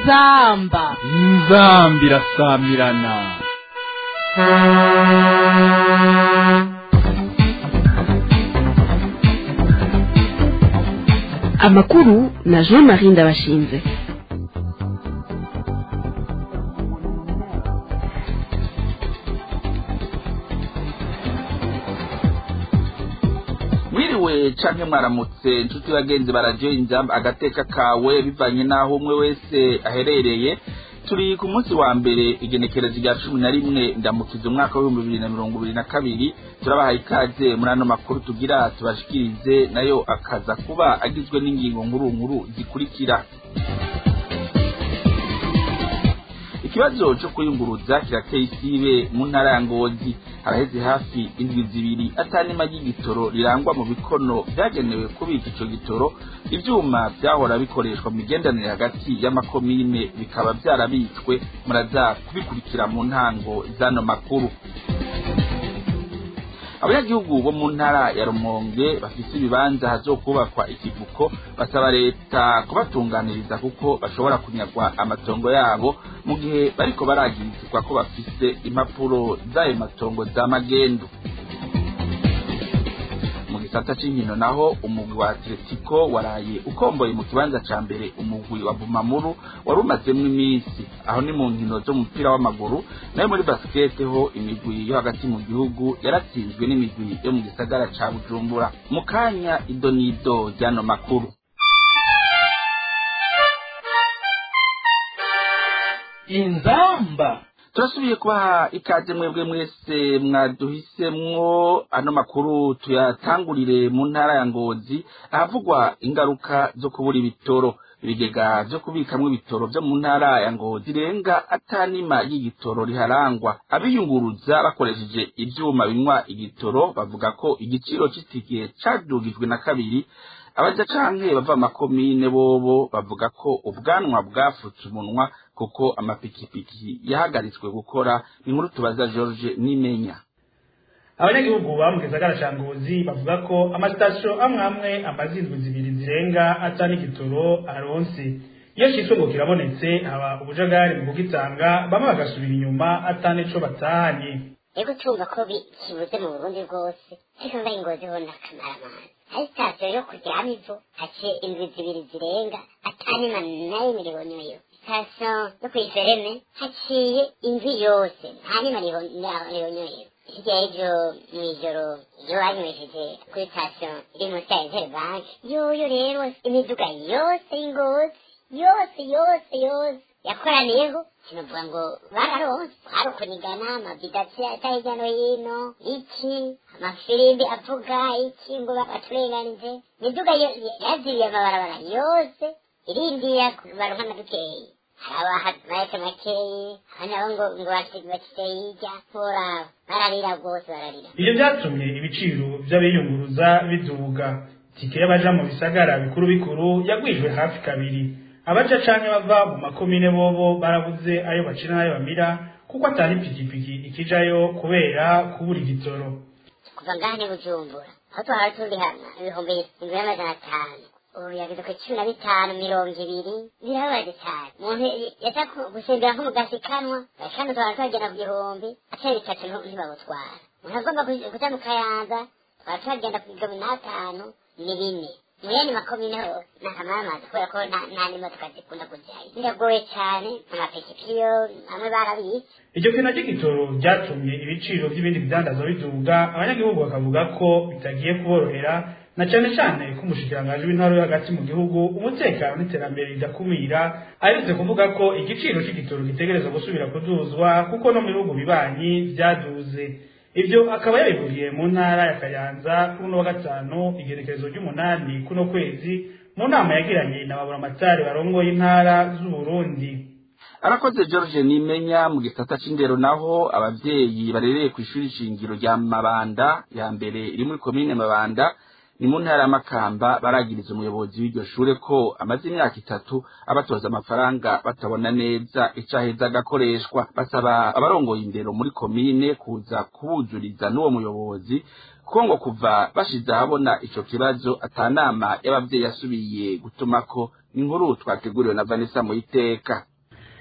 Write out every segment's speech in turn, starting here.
inzamba inzambi irasamirana amakuru na jean marie ndabashinze mwiriwe canke mwaramutse inshuti bagenzi baradio inzamba agateka kawe bivanye n'aho umwe wese aherereye turi ku munsi wa mbere igenekerezo rya cumi na rimwe ndamukiza umwaka w'ibihumbi bibiri na mirongo ibiri na kabiri turabahaye ikaze muri ano makuru tugira tubashikirize nayo akaza kuba agizwe n'ingingo nkuru nkuru zikurikira ikibazo cyo kuyunguruza kirateye isibe mu ntara ya ngozi haraheze hafi indwi zibiri atanima ry'igitoro rirangwa mu bikono byagenewe kubika ico gitoro ivyuma vyahora bikoreshwa mu migendanire hagati y'amakomine bikaba vyarabitswe muraza kubikurikira mu ntango z'ano makuru abanyagihugu bo mu ntara ya rumonge bafise ibibanza hazokubakwa ikivuko basaba leta kubatunganiriza kuko bashobora kunyagwa amatongo yabo mu gihe bariko baragirizwa ko bafise impapuro z'ayo matongo za magendu mu gisata c'inkino naho umugwi wa atletico waraye ukomboye mu kibanza ca mbere umugwi wa bumamuru wari umazemwo iminsi aho ni mu nkino z'umupira w'amaguru nayo muri basikete ho imigwi yo hagati mu gihugu yaratsinzwe n'imigwi yo mu gisagara ca bujumbura mu kanya idonido ry'ano makuru inzamba turasubiye kubaha ikaze mwebwe mwese mwaduhisemwo ano makuru tuyatangurire mu ntara ya ngozi ahavugwa ingaruka zo kubura ibitoro ibigega vyo kubikamwo ibitoro vyo mu ntara ya ngozi renga atanima y'igitoro riharangwa abiyunguruza bakoresheje ivyuma binywa igitoro bavuga ko igiciro c'itike cadugijwe na kabiri abaja canke bava amakomine bobo bavuga ko ubwanwa bwafutse umunwa kuko amapikipiki yahagaritswe gukora inkuru tubaza George Nimenya abanyagihugu ba mu gisagara ca ngozi bavuga ko amasitasiyo amwe amwe amaze indwi zibiri zirenga ata n'igitoro aronse iyo citwe ngo kirabonetse haba ubujagari mu kugitanga bamwe bagasubira inyuma ata n'ico batahanye ego tumva ko kibuze mu burundi bwose ariko ngaho ingozi ho n'akamaramana hari sitasiyo yo kuryama ivu haciye indwi zibiri zirenga atanima nayo miliyoniyo sitasiyo yo kw'ifereme haciye indwi yose nta nima miliyoniyo hirya y'ejo mw'ijoro iyo banywesheje kuri sitasiyo iri munsi ya intere banki yoyo rero imiduga yose y'ingozi yose yose yose yakoraniyeho kinavuga ngo bararonse hari ukunigana amavidasi ata hirya no hino iki amafirimbi avuga iki ngo baturenganije imiduga yaziriye amabarabara yose irindiye baronka na dukeyi hari abahetse makeyi abandi nabo ngo ngo bashyize hirya nturaba bararira rwose bararira ivyo vyatumye ibiciro vy'abiyunguruza biduga tike y'abaja mu bisagara bikuru bikuru yagwijwe hafi kabiri abaja canke bava mu makomine bobo barabuze ayo bacira n'ayo bamira kuko atari ipikipiki ikijayo kubera kubura igitoro kuva ngaha ni bujumbura aho twahora turi hano ibihumbi indwi n'amajana atanu ubu yageze ku cumi na bitanu mirongo ibiri birababaje cyane umuntu yaja gusembera nko mu gasikanwa gasikanwa twahora twagenda ku gihumbi atari bitatu ntibabutwara umuntu agomba kuja mu kayanza twahora twagenda ku igihumbi n'atanu ni bine muyandi makomine ho nakamamaza kubera ko nta n'imodoka zikunda kujayo biragoye cyane amapikipiki yo amwe barabitse iryo kena ry'igitoro ryatumye ibiciro by'ibindi bidandazwa biduga abanyagihugu bakavuga ko bitagiye kuborohera na cane cane ko umushikiranganji w'intara yo hagati mu gihugu umutekano n'iterambere ridakumira aherutse kuvuga ko igiciro c'igitoro gitegerezwa gusubira kuduzwa kuko no mu bihugu bibanyi vyaduze ivyo akaba yabivuriye mu ntara ya kayanza kuri uno wa gatanu igerekerezo ry'umunani kuno kwezi mu nama yagiranye na baburamatari barongoye intara z'uburundi arakoze george nimenya mu gisata c'indero naho abavyeyi barereye kw'ishuri shingiro rya mabanda ya mbere iri muri komine mabanda ni mu ntara y'amakamba baragiriza umuyobozi w'iryo shure ko amaze imyaka itatu abatoza amafaranga batabona neza ico aheza agakoreshwa basaba abarongoye indero muri komine kuza kubuzuriza n'uwo muyobozi kuko ngo kuva bashize ahabona ico kibazo atanama y'abavyeyi yasubiye gutumako ni inkuru twateguriwe na vanessa muyiteka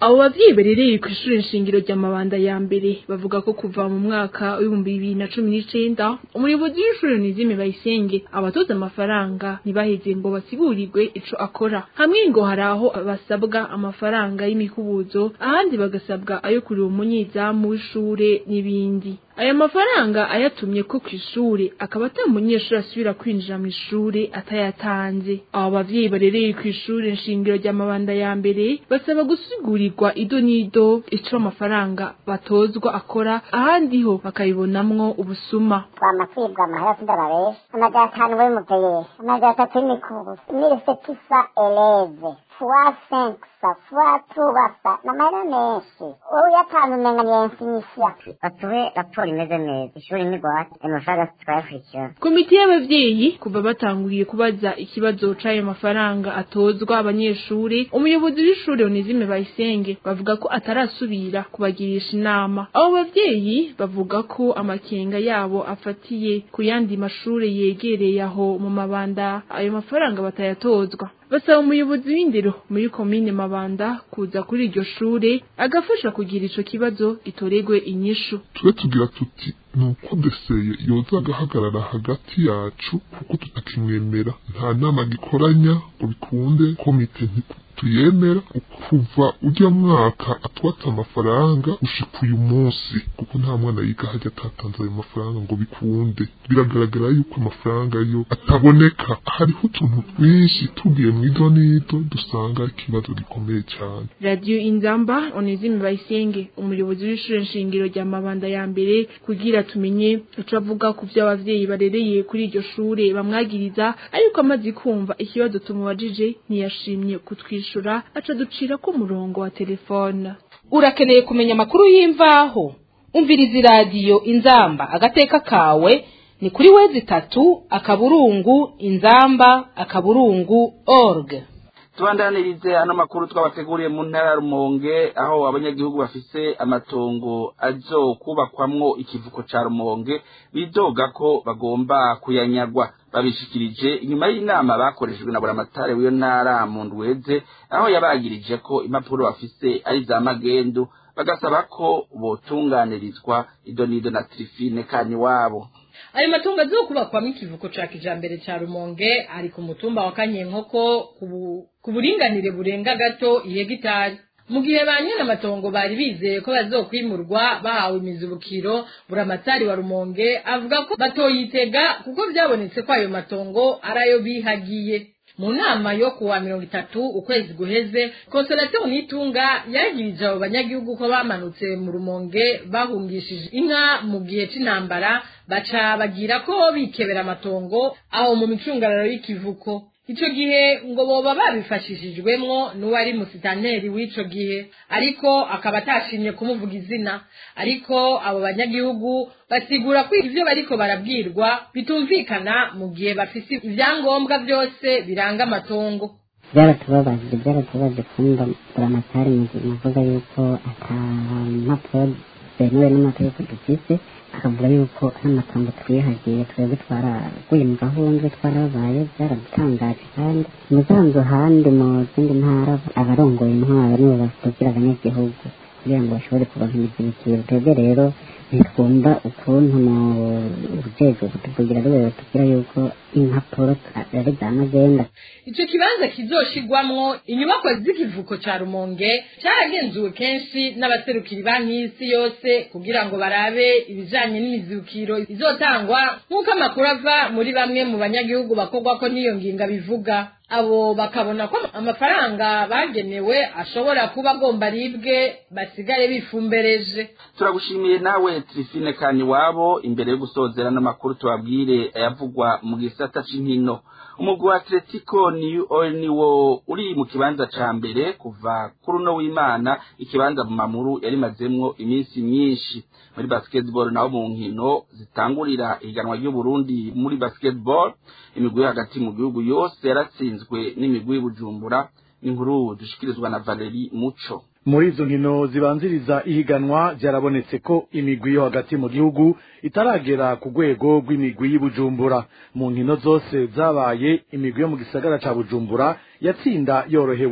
abo bavyeyi barereye ku ishuri nshingiro rya mabanda ya mbere bavuga ko kuva mu mwaka w'ibihumbi bibiri na cumi n'icenda umuyobozi w'ishuri nizime bayisenge abatoza amafaranga ntibaheze ngo basigurirwe ico akora hamwe ngo hari aho basabwa amafaranga y'imikubuzo ahandi bagasabwa ayo kurira umunyezamu w'ishure n'ibindi aya mafaranga ayatumye ko kw'ishure akaba ata munyeshuri asubira kwinjira mu ishure atayatanze abo bavyeyi barereye kw'ishure nshingiro rya mabanda ya mbere basaba gusigurirwa ido n'ido ico amafaranga batozwa akora ahandi ho bakabibonamwo ubusuma twama kwibwa amahera sindababesha amajana atanu buri muveyeri amajana atatu y'imikubuzo mille setisa eleve fois cinq sa fois trois sa n'amahera menshi wowe uyatanu umenga ni infinisia batuhe raporo imeze neza ishuri n'igwate ayo mafaranga tukayakurikirana komite y'abavyeyi kuva batanguye kubaza ikibazo c'ayo mafaranga atozwa abanyeshuri umuyobozi w'ishure onizime bayisenge bavuga ko atarasubira kubagirisha inama abo bavyeyi bavuga ko amakenga yabo afatiye ku yandi mashure yegereye aho mu mabanda ayo mafaranga batayatozwa basaba umuyobozi w'indero muri komine mabanda kuza kuri iryo shure agafasha kugira ico kibazo gitoregwe inyishu tube tugira tuti ni uko deseye yoza agahagarara hagati yacu kuko tutakimwemera nta nama gikoranya ngo bikunde komite tuyemera kuva ujya mwaka atwata amafaranga ushika uyu munsi kuko nta mwana yiga hajya atatanze ayo mafaranga ngo bikunde biragaragara yuko amafaranga yo ataboneka hariho utuntu twinshi tugiye mu ido n'ido dusanga ikibazo gikomeye cyane radiyo inzamba onezime bayisenge umuyobozi w'ishure nshingiro rya mabanda ya mbere kugira tumenye ico avuga ku vyo abavyeyi barereye kuri iryo shure bamwagiriza ariko amaze kumva ikibazo tumubajije ntiyashimye kutwishura aca ducira ko umurongo wa telefone urakeneye kumenya amakuru y'imvaho umviriza iradiyo inzamba agateka kawe ni kuri wezi itatu akaburungu inzamba akaburungu org tubandanirize ano makuru twabateguriye mu ntara ya rumonge aho abanyagihugu bafise amatongo azo kubakwamwo ikivuko ca rumonge bidoga ko bagomba kuyanyagwa babishikirije inyuma y'inama bakoreshejwe na buramatare w'iyo ntara mu ndweze aho yabagirije ko impapuro bafise ari za magendu bagasaba ko botunganirizwa ido n'ido na trifine kani wabo ayo matungo azokubakwamo ikivuko ca kijambere ca rumonge ari ku mutumba wa kanyenkoko ku buringanire burenga gato ihegitari mu gihe ba nyene amatongo bari bizeye ko bazokwimurwa bahawe imizibukiro buramatari wa rumonge avuga ko batoyitega kuko vyabonetse ko ayo matongo ari ayo bihagiye mu nama yo kuwa mirongo itatu ukwezi guheze konsolation nitunga yagirije abo banyagihugu ko bamanutse mu rumonge bahungishije inka mu gihe c'intambara baca bagira ko bikebera amatongo aho mu micungararo y'ikivuko ico gihe ngo boba babifashishijwemwo n'uwari musitanteri w'ico gihe ariko akaba atashimye kumuvuga izina ariko abo banyagihugu basigura ko ivyo bariko barabwirwa bitumvikana mu gihe bafise ivyangombwa byose biranga amatongo byaratubabaje byaratubabaje kumva buramatari muvuga yuko ata mpapuro zemewe n'amategeko dufise akavuga yuko n'amatongo twihagiye twebwe twaraguye mu gahundwe twarabaye byaradutangaje kandi umusanzu ahandi mu zindi ntara abarongoye intwaro nibo bavugira abanyagihugu kugira ngo bashobore kubaha imizibukiro twebwe rero ntitwumva ukuntu mu rwego kutuvugira rwego batubwira yuko impapuro ari za magenda ico kibanza kizoshigwamwo inyubako z'ikivuko ca rumonge caragenzuwe kenshi n'abaserukiri banki y'isi yose kugira ngo barabe ibijanye n'imizibukiro izotangwa nk'uko amakuru ava muri bamwe mu banyagihugu bakorwako n'iyo nginga bivuga abo bakabona ko amafaranga bagenewe ashobora kuba agomba aribwe basigaye bifumbereje turagushimiye nawe trifine kani wabo imbere yo gusozera n'amakuru tubabwire ayavugwa mu gisata c'inkino umugwi wa atletico niwo uri mu kibanza ca mbere kuva kuri uno w'imana ikibanza mu mamuru yarimazemwo iminsi myinshi muri basketball naho mu nkino zitangurira ihiganwa ry'uburundi muri basketball imigwi yo hagati mu gihugu yose yaratsinzwe n'imigwi y'ubujumbura inkuru dushikirizwa na valeri muco muri izo nkino zibanziriza ihiganwa byarabonetse ko imigwi yo hagati mu gihugu itaragera ku rwego rw'imigwi y'ubujumbura mu nkino zose zabaye imigwi yo mu gisagara ca bujumbura yatsinda yorohewe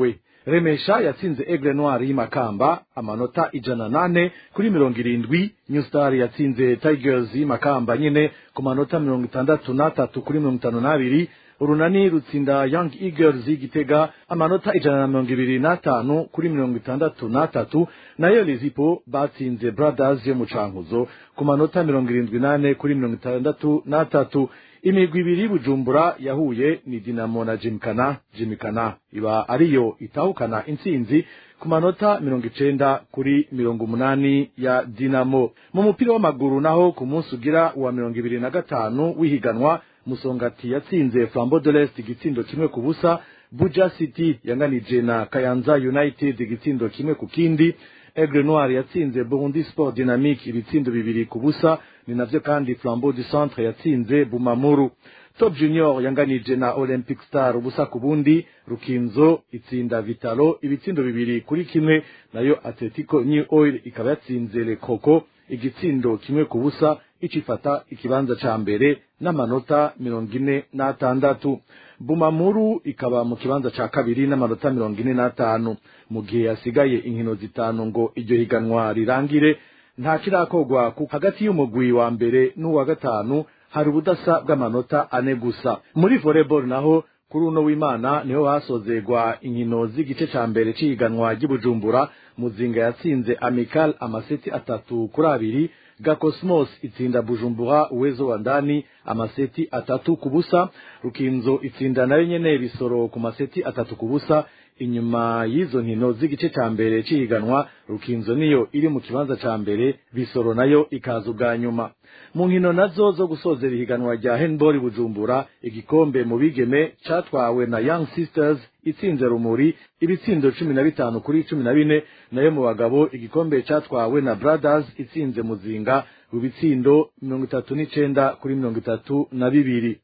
remesha yatsinze aigle noir y'imakamba amanota ijana nane kuri mirongo irindwi new star yatsinze tigers y'imakamba nyine ku manota mirongo itandatu n'atatu kuri mirongo itanu n'abiri urunani rutsinda young eagles y'igitega amanota ijana na mirongo ibiri n'atanu kuri mirongo itandatu n'atatu nayo lizipo batsinze brothers yo mu cankuzo ku manota mirongo irindwi n'ane kuri mirongo itandatu n'atatu imigwi ibiri bujumbura yahuye ni dinamo na jimkana jimkana iba ariyo itahukana intsinzi ku manota mirongo icenda kuri mirongo umunani ya dinamo mu mupira w'amaguru naho ku munsi ugira wa mirongo ibiri na gatanu w'ihiganwa musongati yatsinze flambo de l'est igitsindo kimwe ku busa buja city yanganije na kayanza united igitsindo kimwe ku kindi aigle noir yatsinze burundi sport dynamique ibitsindo bibiri ku busa ni navyo kandi flambeau du centre yatsinze bumamuru top junior yanganije na olympic star ubusa ku bundi rukinzo itsinda vitalo ibitsindo bibiri kuri kimwe nayo atletico new oil ikaba yatsinze le coco igitsindo kimwe ku busa icifata ikibanza ca mbere n'amanota mirongo ine n'atandatu bumamuru ikaba mu kibanza ca kabiri n'amanota mirongo ine n'atanu mu gihe hasigaye inkino zitanu ngo iryo higanwa rirangire nta kirakogwa hagati y'umugwi wa mbere n'uwa gatanu hari ubudasa bw'amanota ane gusa muri volleyball naho kuri uno w'imana niho hasozegwa inkino z'igice ca mbere c'ihiganwa ry'ibujumbura muzinga yatsinze amical amaseti atatu kuri abiri gakosmos itsinda bujumbura uwezo wa ndani amaseti atatu ku busa rukinzo itsinda nayo nyene bisoro ku maseti atatu ku busa inyuma y'izo nkino z'igice ca mbere c'ihiganwa rukinzo niyo iri mu kibanza ca mbere bisoro nayo ikaza ubwa nyuma mu nkino nazo zo gusozera ihiganwa rya handball bujumbura igikombe mu bigeme catwawe na young sisters itsinze rumuri ibitsindo cumi na bitanu kuri cumi na bine nayo mu bagabo igikombe catwawe na brothers itsinze muzinga mu bitsindo mirongo itatu n'icenda kuri mirongo itatu na bibiri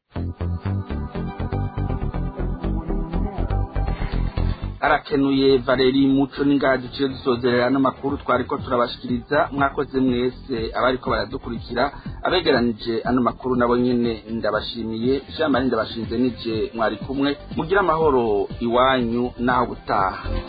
arakenuye valeri muco n'ingaha duciye dusozerera n'amakuru twari ko turabashikiriza mwakoze mwese abariko baradukurikira abegeranije ano makuru nabo nyene ndabashimiye jean marie ndabashinze nije mwari kumwe mugire amahoro iwanyu n'aho gutaha